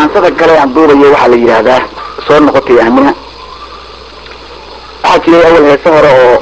maansada kale aan duubayo waxaa la yidhaahdaa soo noqotay aamina waxaa jiray awal heese hore oo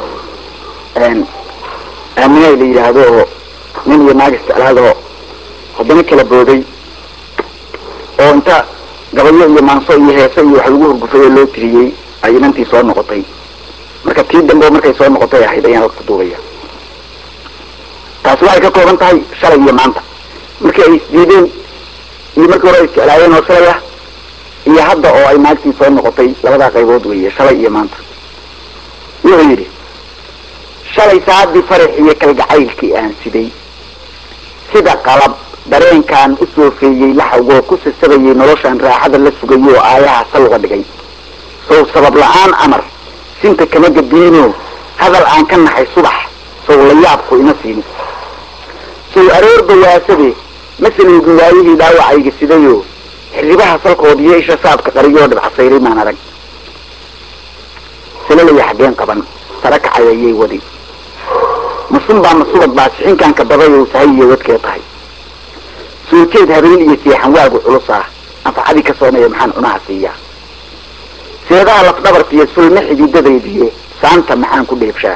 aamina la yidhaahdo oo nin iyo naag isjeclaadoo haddana kala booday oo inta gabayo iyo maanso iyo heese iyo wax lagu hurgufay oo loo tiriyey ay inantii soo noqotay marka tii dambe markay soo noqotay ahayd ayaan halka duubaya taasi waxay ka kooban tahay shalay iyo maanta markii ay isdiideen iyo markii hore ay isjeclaayeen oo shalay ah iyo hadda oo ay naagtii soo noqotay labadaa qaybood weeye shalay iyo maanta wuxuu yidhi shalay saacadii farax iyo kalgacaylkii aan siday sida qalab dareenkaan u soofeeyey laxawgoo ku sasabayay noloshaan raaxada la sugayay oo aayaha sal uga dhigay sow sabab la-aan amar sinta kama gadiino hadal aan ka naxay subax sow la yaabku ima siin sow aroor bawaasade masalan waayihii dhaawacayga sidayoo xirribaha salkood iyo isha saabka qariyoo dhibcasayray maan arag salalaya xaggeen qaban sara kacay ayay wadi masun baa masubad baa sixinkaanka baday oo sahay iyo wadkee tahay soo jeed habeen iyo seexan waagu culus ah anfacadii ka soonaya maxaan cunaha siiyaa seedaha lafdhabartiiyo sulma xididadaydiye saanta maxaan ku dheebshaa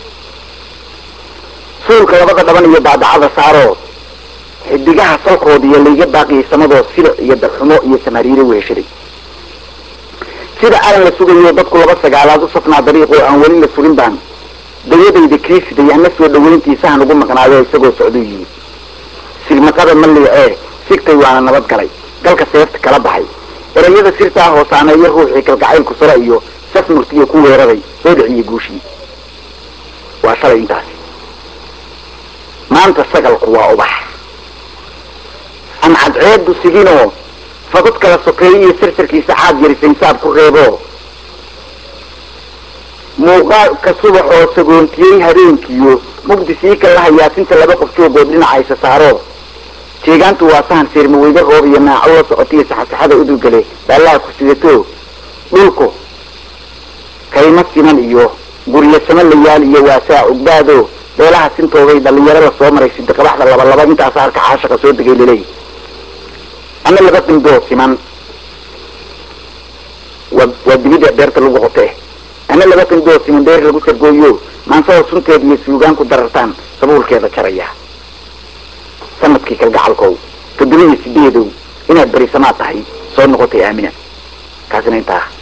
suulka labada dhaban iyo baadacada saaroo xidigaha salkooda iyo layga baaqiyay samadoo silic iyo darxumo iyo samariire weeshaday sida alan la sugayo dadku laba sagaalaad u safnaa dariiqoo aan weli la furin baan dayadayda kiisiday ana soo dhawayntiisahan ugu maqnaayo isagoo socduu yimid silmaqada ma liicee sigtay waana nabad galay galka seefta kala baxay erayada sirtaa hoosaaneeyo ruuxii kalgacaylku sara iyo saf murtiyo ku weeraray soo dhiciyey guushii waa shalay intaasi maanta sagalku waa ubax aan cadceedu siginoo fagud kala sokeeyo iyo sirsirkiisa caad yarisay saab ku reebo muuqaalka subax oo sagoontiyey habeenkiyo mugdi sii kala hayaasinta laba qof joogood dhinaca isa saaro jeegaantu waa sahan seermaweyde roob iyo naaco la socotiyo saxasaxada udugale baallaha ku sidato dhulku kayma siman iyo guryo sama layaal iyo waasaa ogbaado beelaha sintooday dhalinyaro la soo maray sidiqabaxda labalaba intaasa halka caashaqa soo degay laleey ama laba qindoo siman waa waa dibida beerta lagu qotee ama laba qindoo siman beer lagu sargooyo maansada sunteeda iyo suugaan ku darartaan sabuulkeeda jaraya sanadkii kalgacalkow toddoba iyo sideedow inaad berisamaad tahay soo noqotay aamina kaasina intaa